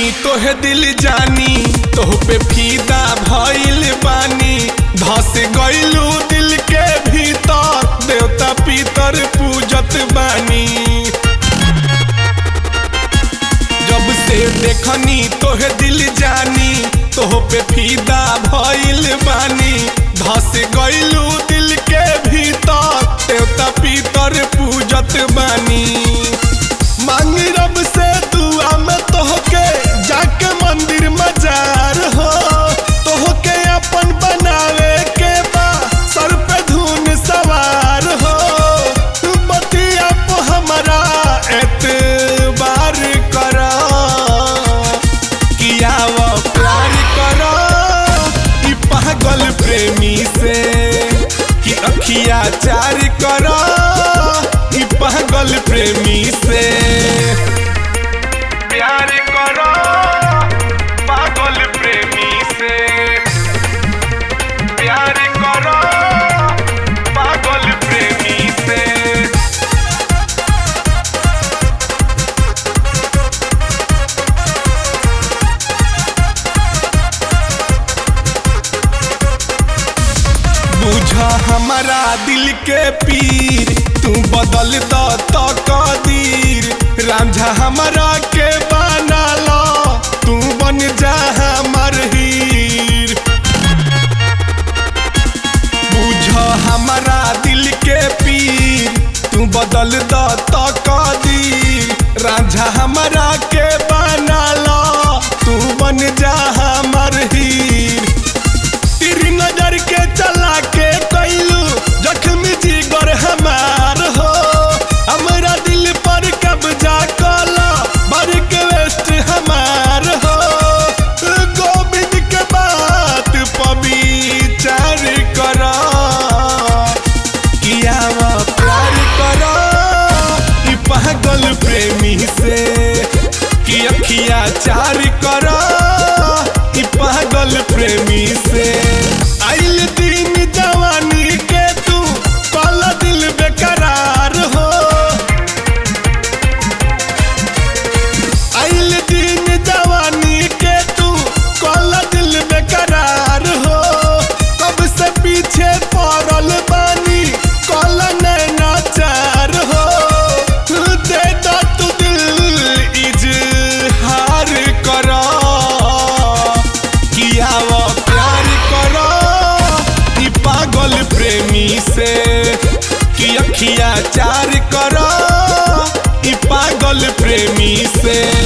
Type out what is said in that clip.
तोहे दिल जानी तोह पे फीदा भइल बानी धस गइलू दिल के भीतर देवता पितर पूजत बानी जब से देखनी तोहे दिल जानी तोह पे फीदा भइल बानी धस गइलू दिल के भीतर देवता पितर पूजत बानी मांग रब से दुआ में तोहके जाके मंदिर मजार हो तोहके अपन बनावे के बा सर पे धुन सवार हो बतिया को हमारा एतबार करा किया वो प्यार करा ई पागल प्रेमी से कि अखिया चार करा ई पागल प्रेमी से प्यार करो पागल प्रेमी से प्यार करो पागल प्रेमी से बुझा हमारा दिल के पीर तू बदल द तो कदीर रांझा हमारा के बना लो तू बन जा हमर हीर बुझा हमारा दिल के पीर तू बदल द तो कदीर रांझा हमारा के बना लो तू बन जा हमर हीर तेरी नजर के चला के कैलू जख्मी जिगर हमार हो हमरा दिल पर कब्जा कला बर के वेस्ट हमार हो गोविंद के बात पविचार करा किया वो प्यार करा ई पागल प्रेमी से कि अखिया चार करा ई पागल प्रेमी से आइल दिन जवानी के तू कल दिल बेकरार हो आइल दिन जवानी के तू कल दिल बेकरार हो कब से पीछे पड़ल बानी कल नैना चार हो दे दो तू दिल इजहार करा किया वो प्यार करो ई पागल प्रेमी से कि अखिया चार करो ई पागल प्रेमी से